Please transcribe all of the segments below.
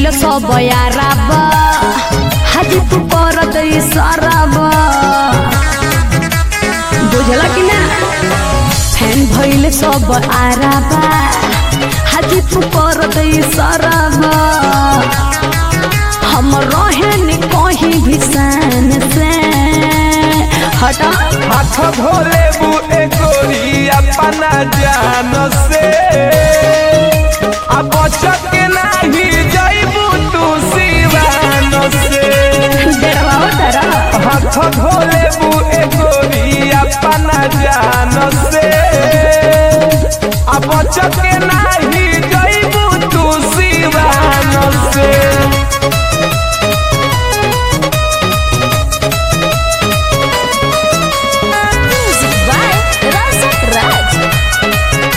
सब याराब हाजी तू करत इशाराब बुझला कि ना फैन भइल सब आराबा हाजी तू करत इशाराब हम रहे नि कहीं भी सान से हटा हाथ धोले बु एकोरी अपना जान से अब बचत के नाही जाइबू तू सिवान से डरवाओ तारा हाथ धोले बु एकोरी अपना जान से अब बचत के नाही जाइबू तू सिवान से Music by Razak Raj.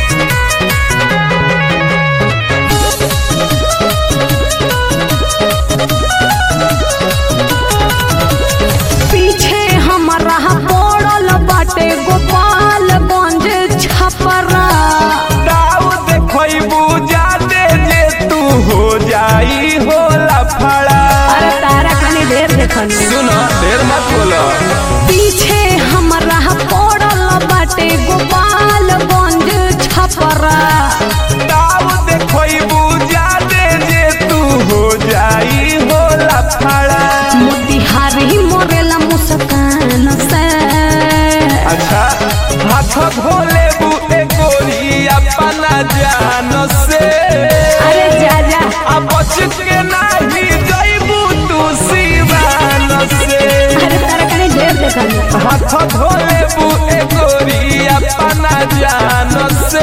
पीछे हमारा पड़ल बाटे गोपालगंज छपरा दाऊ देखबू जाते जे तू हो जाई हो लफड़ा अरे तारा कनी देर देखनी सुनो देर मत बोलो पीछे हमारा पड़ल बाटे गोपालगंज छपरा दाऊ देखबू जाते जे तू हो जाई हो लफड़ा मोतिहारी मोरेला मुस्कान से अच्छा हाथ धोले बू एकोरी अपना जान से अरे जा जा अब बच के नाही जाइबू तू सिवान से अरे तारा कनी ढेर देखनी हाथ धोले बु एकोरी अपना जान से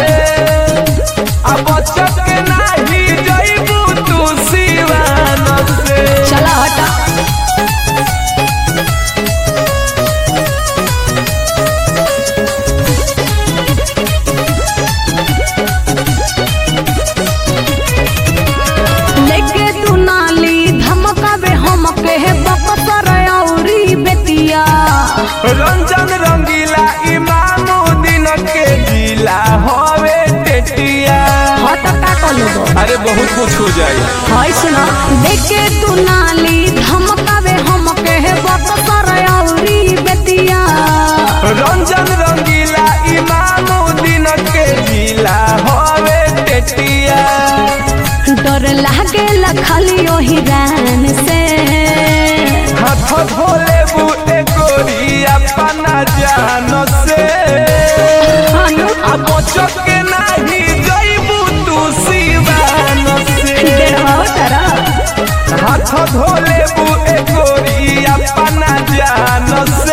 अब बचत के नाही जाइबू तू सिवान से चला हटा लेके तू नाली धमकावे हम के बकसर औरी बेतिया रंजन रंगीला इमामो दिन के जिला हवे टेटिया हट का कलबो अरे बहुत कुछ हो जाए हाय सुना लेके तू नाली धमकावे हम के बकसर औरी बेतिया रंजन रंगीला इमामो दिन के जिला हवे टेटिया डर लागे खाली ओही रान से हाथ धोले बु एकोरी अपना जान से हनु अब बचत के नाही जाइबू तू सिवान से डेढ़वा तारा हाथ धोले बु एकोरी अपना जान